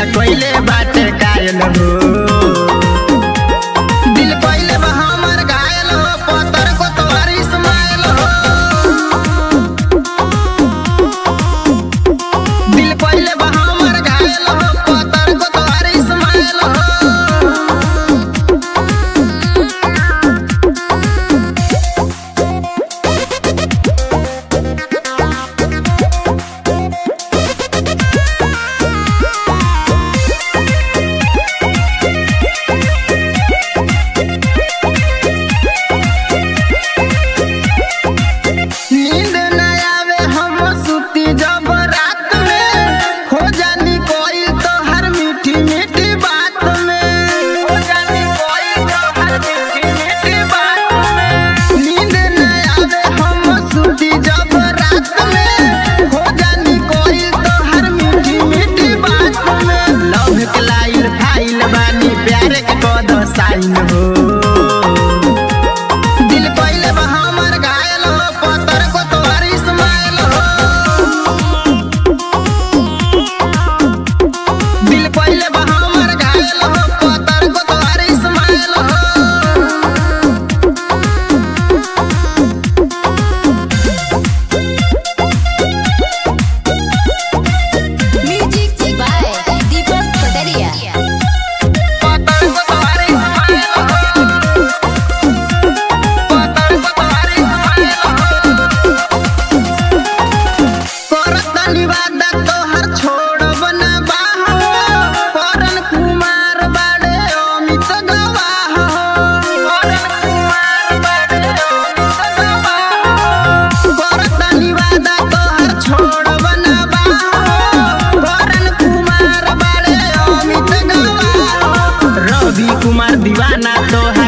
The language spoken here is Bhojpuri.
कोइले बाटे कायल हो दिल कोइले बा हमर घायल हो पतर को तोहर इस्माइल हो दिल कोइले बा हमर घायल हो पतर को तोहर इस्माइल हो नींद न आवे हम सुती जब रात में खो जानी कोई तो हर मीठी मीठी बात में खो जानी कोई तो हर मीठी मीठी बात में नींद न आवे हम सुती जब रात में खो जानी कोई तो हर मीठी मीठी बात में लव के लाइल फाइल बानी प्यारे के कद साइन हो दिल कोइले बा हमर घायल हो पतर को तोहर इस्माइल हो दिल कोइले बा हमर घायल हो पतर को तोहर इस्माइल हो Music by Deepak Pataria. पतर को तोहर इस्माइल हो पतर को तोहर इस्माइल हो करत निवादा तोहर छोड़ब ना बाहो करन कुमार बाड़े अमित गवाह करन कुमार बाड़े अमित गवाह करत निवादा तोहर छोड़ब ना बाहो करन कुमार बाड़े अमित गवाह रवि कुमार दीवाना तोहर